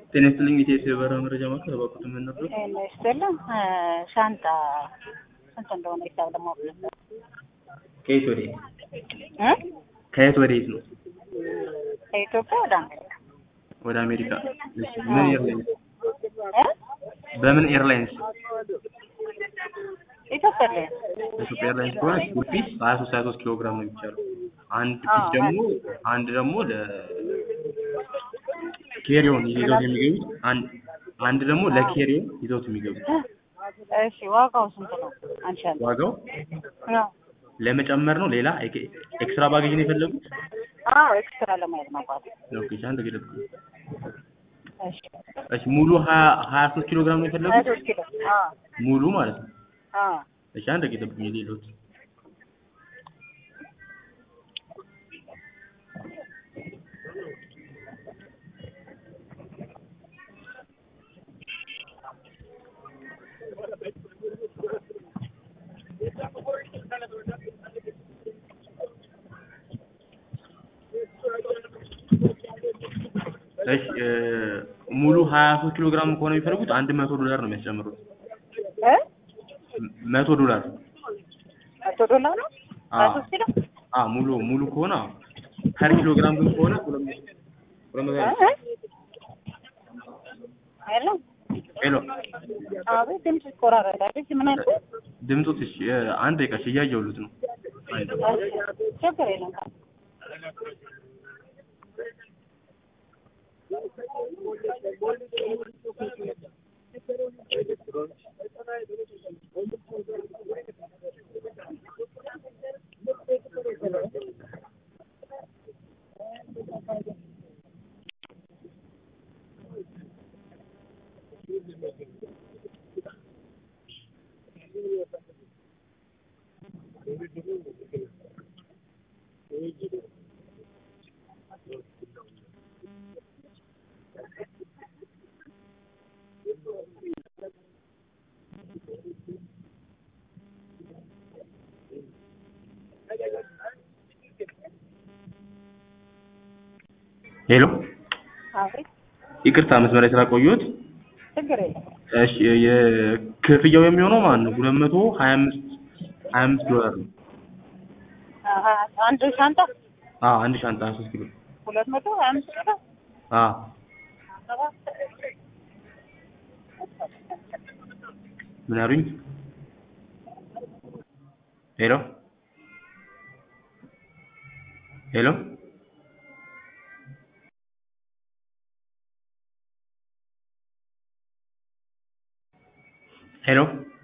ጤና ይስጥልኝ ኢቴስ የበረራ መረጃ ማዕከል እባክዎት ምን ነበር? ጤና ይስጥልኝ ሻንጣ ስንት እንደሆነ ሂሳብ ለማወቅ ነበር ከየት ወዴት? እ ከየት ወዴት ነው? ከኢትዮጵያ ወደ አሜሪካ ወደ አሜሪካ። እሺ ምን ኤርላይንስ? እ በምን ኤርላይንስ? ኢትዮጵያ ላይ ኢትዮጵያ ኤርላይንስ ከሆነ ፉል ፒስ 23 23 ኪሎ ግራም ነው የሚቻለው። አንድ ፒስ አዎ፣ ደግሞ አንድ ደግሞ ለ ኬሪዮን ይዘውት የሚገቡት አንድ አንድ ደግሞ ለኬሪዮን ይዘውት የሚገቡት እሺ ዋጋው ስንት ነው? አንድ ሻንጣ ዋጋው አዎ ለመጨመር ነው። ሌላ ኤክ- ኤክስትራ ባጌጅ ነው የፈለጉት? አዎ ኤክስትራ ለማየት ነው አባቴ ኦኬ ሻንጣ ገደብ እሺ እሺ ሙሉ 20 23 ኪሎ ግራም ነው ሀያ የፈለጉት? ሶስት ኪሎ አዎ ሙሉ ማለት ነው። አዎ እሺ አንድ ደቂቃ ጠብቁኝ የሌሎት እሺ እ ሙሉ 23 ኪሎ ግራም ከሆነ የሚፈልጉት አንድ መቶ ዶላር ነው የሚያስጨምሩት። እ መቶ ዶላር መቶ ዶላር ነው ሀያ ሶስት ኪሎ አ ሙሉ ሙሉ ከሆነ አዎ። ፐር ኪሎ ግራም ግን ከሆነ ሁለት መቶ ሁለት መቶ እ ሃምሳ እ ሄሎ ሄሎ አቤት ድምፅ ይቆራረጣል እሺ ምን አልከኝ ድምፆት እሺ እ አንድ ደቂቃ እሺ እያየሁልዎት ነው። አንድ እሺ ችግር የለም ሄሎ አቤት ይቅርታ መስመር ላይ ስላቆየሁት። ችግር የለም እሺ የክፍያው የሚሆነው ማለት ነው ሁለት መቶ ሀያ አምስት ሀያ አምስት ዶላር ነው። አሀ አንድ ሻንጣ አዎ አንድ ሻንጣ 23 ኪሎ ሁለት መቶ ሀያ አምስት ኪሎ አዎ ምን አሉኝ? ሄሎ ሄሎ ሄሎ